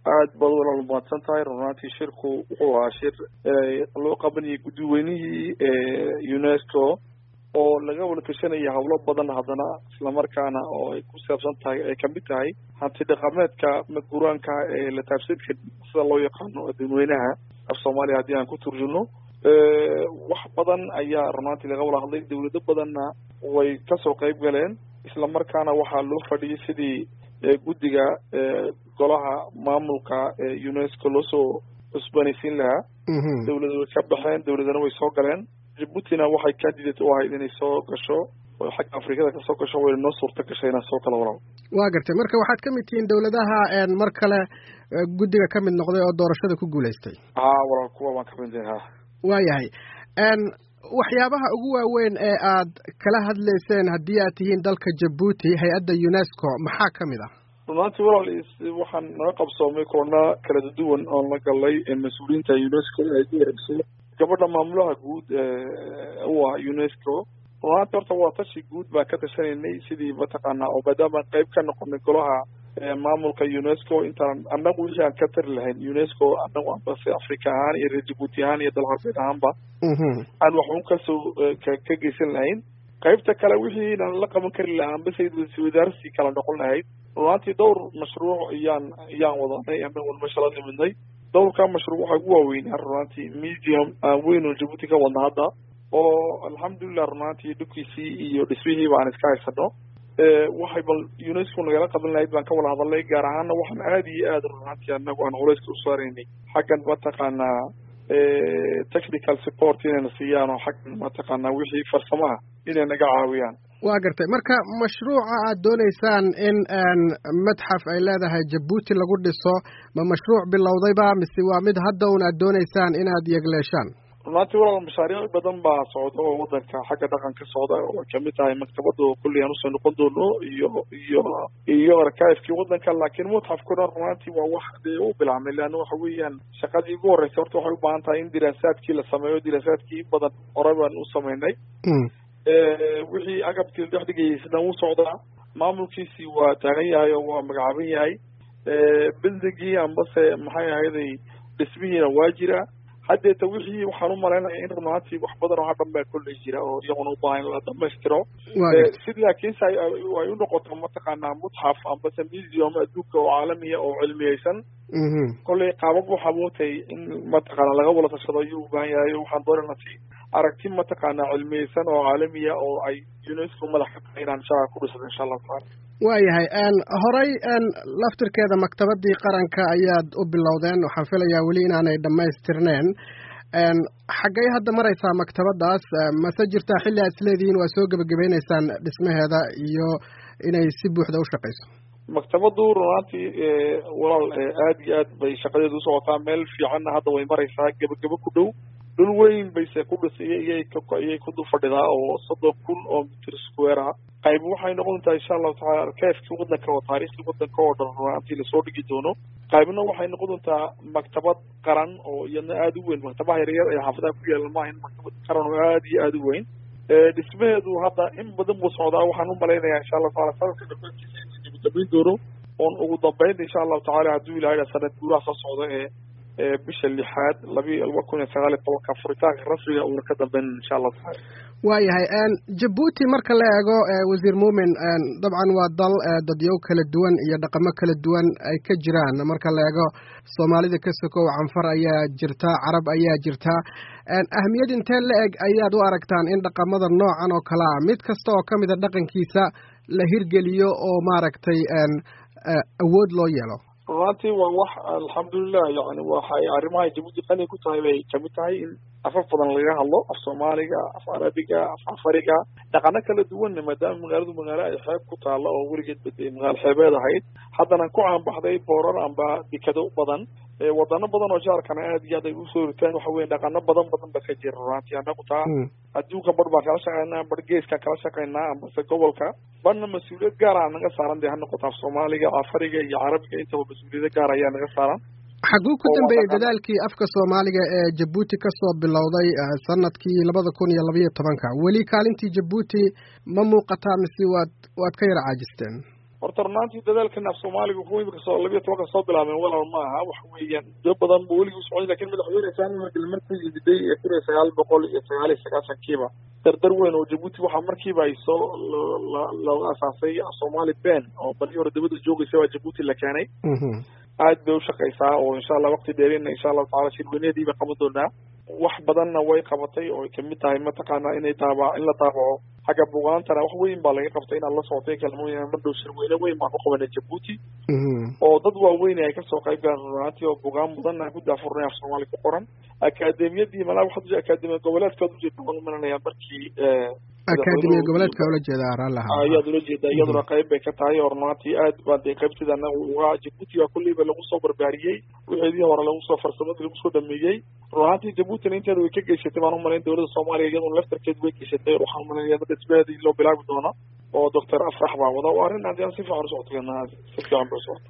aad baad walaal mahadsan tahay runaantii shirku wuxuu ahaa shir loo qabanayay guddiweynihii unesco oo laga wada tashanaya howlo badan haddana islamarkaana oo ay ku saabsan tahay ay kamid tahay hanti dhaqameedka maguraanka ee la taabsan karin sida loo yaqaano dadweynaha af soomaaliya haddii aan ku turjino wax badan ayaa runaantii laga wada hadlay dawlado badanna way kasoo qayb galeen islamarkaana waxaa loo fadhiyay sidii guddiga golaha maamulka unesco loosoo cusbanaysiin lahaa dawlada way ka baxeen dawladana way soo galeen jibuutina waxay candidate u ahayd inay soo gasho oo xagga afrikada kasoo gasho wayna noo suurta gashay inaan soo kala walaal waa gartay marka waxaad ka mid tihiin dawladaha mar kale guddiga ka mid noqday oo doorashada ku guulaystay ha walaal kuwa baan ka mid ha waayahay waxyaabaha ugu waaweyn ee aad kala hadlayseen haddii aad tihiin dalka jabuuti hay-adda unesco maxaa ka mid ah runaantii walaal waxaan naga qabsoomay kulana kala duwan oon la galay mas-uuliyiinta unesco ay ku wareegso gabadha maamulaha guud u ah unesco runaantii horta waa tashi guud baan ka tashanaynay sidii mataqaanaa oo maadaamaan qayb ka noqonay golaha maamulka unesco intaan annagu wixii aan ka tari lahayn unesco annagu ambase africa ahaan iyo reer jabuuti ahaan iyo dal harbeed ahaanba aan waxun kasoo ka geysan lahayn qaybta kale wixiinan la qaban kari lahaa ambase wadaarsi kala noqon lahayd runaantii dhowr mashruuc iyaan iyaan wadanay anagun meesha la nimidnay dhowrka mashruuc waxaa ugu waaweynaa runaantii medium aan weyn oo jabuuti ka wadna hadda oo alxamdulilah runaantii dhulkiisii iyo dhismihiiba aan iska haysano waxay bal unesco nagala qaban lahayd baan ka wada hadalnay gaar ahaana waxaan aada iyo aad runaantii anagu aan culeyska u saaraynay xaggan mataqaanaa technical support inayna siiyaan oo xaggan mataqaanaa wixii farsamaha inay naga caawiyaan waa gartay marka mashruuca aad dooneysaan in madxaf ay leedahay jabuuti lagu dhiso ma mashruuc bilowdayba mise waa mid hadda un aad dooneysaan inaad yegleeshaan runaantii walaal mashaariic badan baa socda oo wadanka xagga dhaqanka socda oo ay kamid tahay maktabada oo kulli aan usoo noqon doono iyo iyo iyo arkaifkii wadanka laakiin mutxafkuna runaantii waa wax dee u bilaabmay leanna waxa weeyaan shaqadii ugu horreysay horta waxay u baahan tahay in diraasaadkii la sameeyo diraasaadkii in badan hore baan u samaynay wixii agabkii dhex dhigayeysna wuu socdaa maamulkiisii waa taagan yahay oo waa magacaaban yahay bildingii ambase maxay ahayday dhismihiina waa jira haddeeta wixii waxaan u malaynaya in runaantii wax badan oo hadhan baa kolley jira oo iyaguna u baahan in la dhamaystiro si laakiinse ay u noqoto mataqaanaa mutxaf ambase museum adduunka oo caalamiya oo cilmiyeysan kolley qaabab waxaa mootay in mataqaana laga wada tashado ayuu u baahan yahay waxaan doonayna si aragti mataqaanaa cilmiyeysan oo caalamiya oo ay unesco madax ka tahay inaan shaqa ku dhisado insha allahu tacaala waayahay horey laftirkeeda maktabadii qaranka ayaad u bilowdeen waxaan filayaa weli inaanay dhammaystirneen xaggay hadda maraysaa maktabadaas mase jirtaa xilli aad isleedihiin waa soo gebagabaynaysaan dhismaheeda iyo inay si buuxda u shaqayso maktabadu runaantii walaal aad iyo aad bay shaqadeedu usocotaa meel fiicanna hadda way maraysaa gebagabo ku dhow dhul weyn bayse ku dhisay iyay iyay ku dul fadhidaa oo soddon kun oo mitir square ah qayb waxay noqon doontaa insha allahu tacala arkaifkii wadanka oo taariikhdii wadanka oo dhan runaantii lasoo dhigi doono qaybna waxay noqon doontaa maktabad qaran oo iyadna aada u weyn maktabaha yaryar ee xaafadaha ku yaala maaha in maktabad qaran oo aada iyo aada u weyn dhismaheedu hadda in badan buu socdaa waxaan u malaynayaa insha allahu tacala sanadka dhameyntiisa inuu gebagabayn doono oon ugu dambeyn insha allahu tacala hadduu ilahay sanad guuraha soo socda ee bisha lixaad labi laba kun iyo sagaal iyo tobanka furitaanka rasmiga uuna ka dambeyn insha allahu tacala waayahay jabuuti marka la eego wasiir muumin dabcan waa dal dadyow kala duwan iyo dhaqamo kala duwan ay ka jiraan marka la eego soomaalida ka sokow canfar ayaa jirta carab ayaa jirta ahmiyad intee la eg ayaad u aragtaan in dhaqamada noocan oo kale ah mid kasta oo ka mida dhaqankiisa la hirgeliyo oo maaragtay awood loo yeelo runaantii waa wax alxamdulilah yani waxay arrimahay jabuuti qani ku tahay bay kamid tahay in afaf badan laga hadlo af soomaaliga af carabiga af cafariga dhaqano kala duwanna maadaama magaaladu magaalo ay xeeb ku taalla oo weligeed bade magaalo xeebeed ahayd haddana ku caanbaxday boorar amba dekado badan wadano badan oo jaarkana aad iyo aad ay usoo ritaan waxa weye dhaqano badan badan ba ka jira runaantii annagu taa adduunka bar baan kala shaqeynaa bar geeskaan kala shaqeynaa ambase gobolka barna mas-uuliyad gaara naga saaran dee ha noqoto af soomaaliga cafariga iyo carabiga intaba mas-uuliyado gaar ayaa naga saaran xaguu ku dambeeyey dadaalkii afka soomaaliga ee jabuuti kasoo bilowday sanadkii labada kun iyo labayo tobanka weli kaalintii jabuuti ma muuqataa mise waad waad ka yara caajisteen horta runaantii dadaalkan af soomaaliga kuwa imika soo labiyo tobanka soo bilaabeen walaal ma aha waxa weeyaan muddo badan bu weligii socday lakin madaxweyne saami markii markuu yimiday ee kun iyo sagaal boqol iyo sagaal iyo sagaasankiiba dardar weyn oo jabuuti waxaa markiiba ay soo loo asaasay somali ben oo bali hore dabada joogaysa waa jabuuti la keenay aad bay ushaqaysaa oo insha allah waqti dheerina insha allahu tacala shirweyneedii bay qaban doonaa wax badanna way qabatay oo ay kamid tahay mataqaana inay taaba in la taabaco xagga bugaantana wax weyn baa laga qabtay inaad la socotay kalmooyin mardhow shirweyne weyn baan ku qabanay jabuuti oo dad waaweyn ay kasoo qayb galeen runaantii oo bugaan mudan ku daafurnay af soomaali ku qoran akaademiyadii malaa waxaad akaademiya goboleedkaad ujeeda waan maranaya markii akaademiya goboleedka ula jeeda raalaha ayaad ula jeeda iyaduna qayb bay ka tahay oo runaantii aad baa dee qaybtida anaga uga jabuuti waa kulleyba lagu soo barbaariyey wixeedii hore lagu soo farsamadii lagu soo dhameeyey runaantii jabuutina inteeda way ka geysatay baan umalayn dowladda soomaaliya iyaduna laftarkeed way geysatay waxaan umalanaya dad isbeedii loo bilaabi doona oo doctor afrax baa wada oo arrin haddii aan si fiican usocotay si fiican bay usocotay